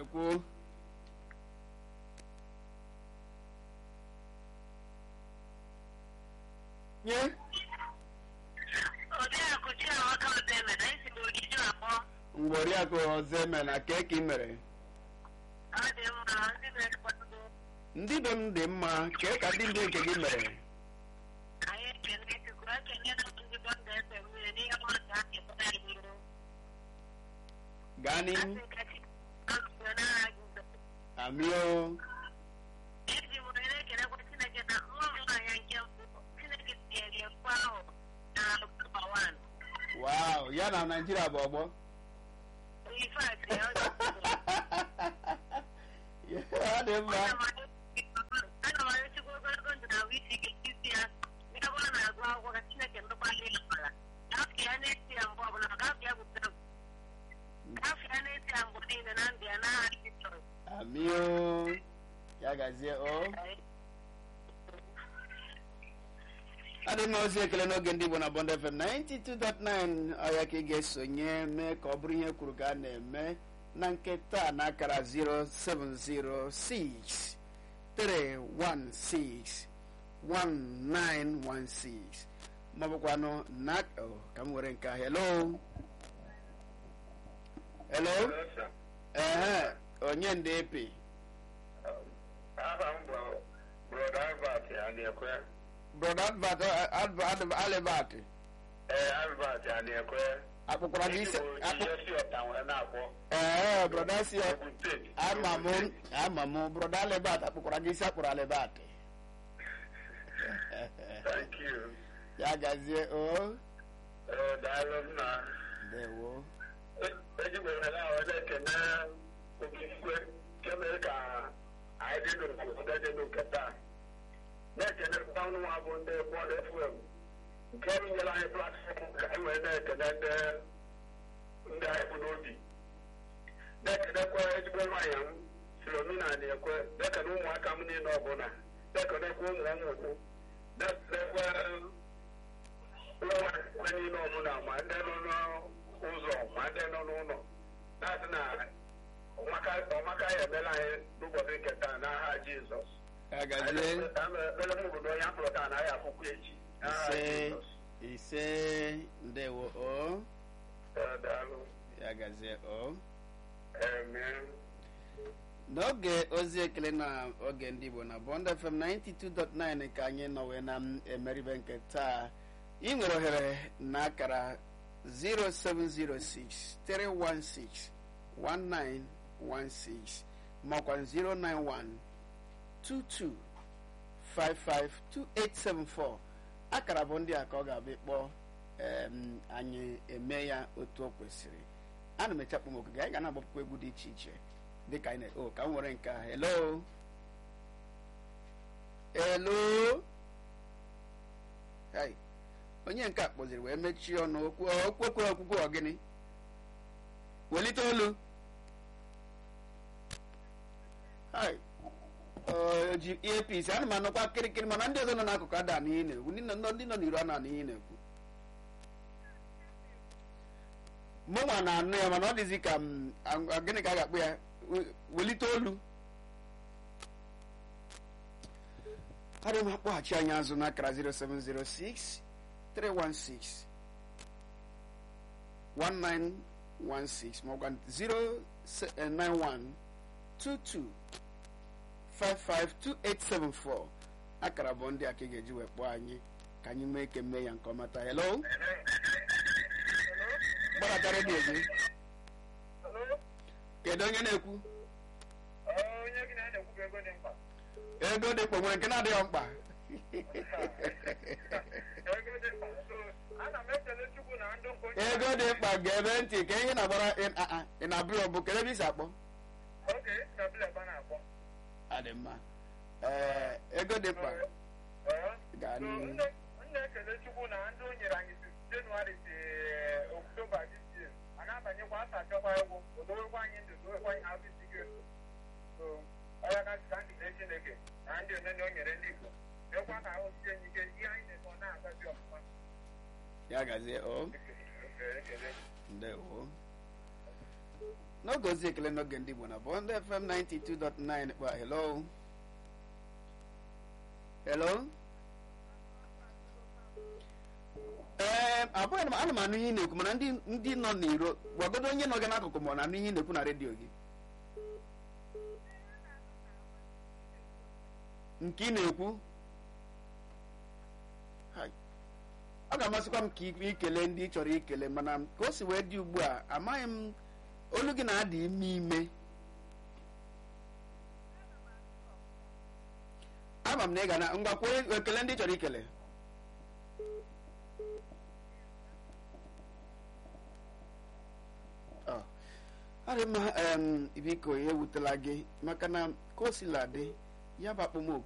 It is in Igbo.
na-ekwu nye Oriakụ Chiamaka Odeme na isi n'ogidi akpọ mgbe oriakụ ọzọ eme na keki mere ọ dị mma ndị na-ekwado ndị be m dị mma kee ka ndị ndị nke gị mere anyị ekele Chukwu ekele na ndị bọnda efe mmiri n'ihe mmadụ a kepụta iru gaa n'ihu asị ka Chineke n'agha Jizọs amio eji m ohere ekelekwa Chineke na nwa m nwaanyị nke mbụ Chineke tinyere mkpu ahụ na nọmba wan wow ya na naijiria bụ ọgbọ ifeatị ya ọ dị ọ dị mma ana m arịchikwa ogologo ndụ na ahụ isi ike isi ya ebe ọ na-agụ akwụkwọ ka Chineke ndụkwala ya mara gafụ ya na-esi ya mgbe ọbụla gafụ ya butere gafụ ya na-esi ya mgbe niile na ndụ ya n'aha Jizọs amio ya gazie o adị mma ozi ekele n'oge ndị igbo na bond fm 92.9 ọya ka ị ga-esonye mee ka ọ bụrụ ihe kwuru ka a na-eme na nke taa na akara 0706 316 1916 maọbụkwanụ na oh, ka m were nke a hello hello ehe onye ndị epi aha m bụ broda albert adịekwe brother advert advert alibert ee albert adịekwe akpụkwara gị isi akpụ isi ọta nwere na-akpọ ee brother si Ogun State. ama m ama m brother alibert akpụkwara gị isi akpụrụ alibert thank you ya gazie o ee daalụ nna ndewo ejigbere na ahụ na-ekene okikwe nke mere ka anyị dị n'obodo dị n'oke taa na-ekene ọnụ nwa bụ ndị bọọlụ fm nke ọrụ nyere anyị platfọm ka anyị wee na-ekene ndị ndị anyị bụ n'obi na-ekenekwa ezigbo nwaanyị m filomina na-ekwe na-ekene ụmụaka m niile ọbụla na-ekenekwa ụmụ ụmụ m na-ekenekwa ụmụ nwaanyị niile ọbụla ma ndị nọ n'ụzọ ma ndị nọ n'ụlọ na-asị na ọmaka ọmaka ya emela anyị n'ụbọchị nke taa n'aha jizọs ya gazie ekpere m obodo onye afọ taa anaghị akwụkwọ echi n'aha ise jizọs ise ndewo o Ee, daalụ ya gazie o amen n'oge ozi ekele na oge ndị igbo na bond fm 92.9 ka anyị nọ wee na emeribe nke taa ị nwere ohere na akara 0706 316 1916 makwa 091 22 552874 akara bụ ndị a ka ọ ga-abịa kpọọ em, anyị eme ya otu o kwesịrị ana m echekpụ m okige anyị ga na-agbapụkwa egwu dị iche iche dịka anyị na o ka m nwere nke a hello hello hai onye nke a kpọziri wee mechie ọnụ okwu okwu okwu okwukwe ọgịnị welite olu hai o ji earpiece ana m anụkwa kịrịkịrị mana ndị ọzọ nọ n'akụkụ ada n'ihi na-ekwu ndị nọ ndị nọ n'iru ana n'ihi na-ekwu mụnwa na-anụ ya mana ọ dịzi ka m a- a- gịnị ka a ga-akpụ ya We- welite olu adị m akpọghachi anyị azụ n'akara 0706 316 1916 maọbụ 091 22 552874 akara bụ ndị a ka ị ga-eji wee kpọọ anyị ka anyị mee ike mee ya nke ọma taa hello gbadata redio gị kedu onye na-ekwu onye gị na-ekwu ego dị mkpa ego dị mkpa nwere nke na-adịghị mkpa ego dị mkpa so ana m ekele chukwu na ndụ nke onye ego dị mkpa ga-ebe ntị ka ihe na-agbara ị- a- a- ị na-abụ ọ bụ kedu ebe isi akpọ oge na bileba na-akpọ adị mma ee ego dị mkpa gaa So, n'ihu nne nne ekele chukwu na ndị o nyere anyị si jenụwarị si oktoba this year a na-abanyekwa asa achọkwa egwu odowekwa anyị ndụ dowekwa anyị ahụ isi ike so ọya ka ka nkele chineke na ndị onene o nyere ndị igbo mekwa ka ahụ sie anyị ike ihe anyị na-eme ọ na-agazi ọfụma ya gazie o Ekele, ekele. ndewo n'oge ozi ekele n'oge ndị igbo na bond fm 92.9 kpa hello hello ee abụghị m ana m anụ ihe ị na-ekwu mana ndị ndị nọ n'iro gwagodo onye nọ gị n'akụkụ ma ọ na-anụ ihe ị na-ekwu na redio gị nke ị na-ekwu Hai. ọ ga-amasịkwa m ka ị ikele ndị ị chọrọ ikele mana ka o si wee dị ugbu a amaghị m olu gị na-adị ime ime ama m na ị ga na ngwa kwuo ekele ndị ị chọrọ ikele Ọ, ọ dị mma em, biko ya ewutela gị maka na ka o sila dị ya bụ akpọmoku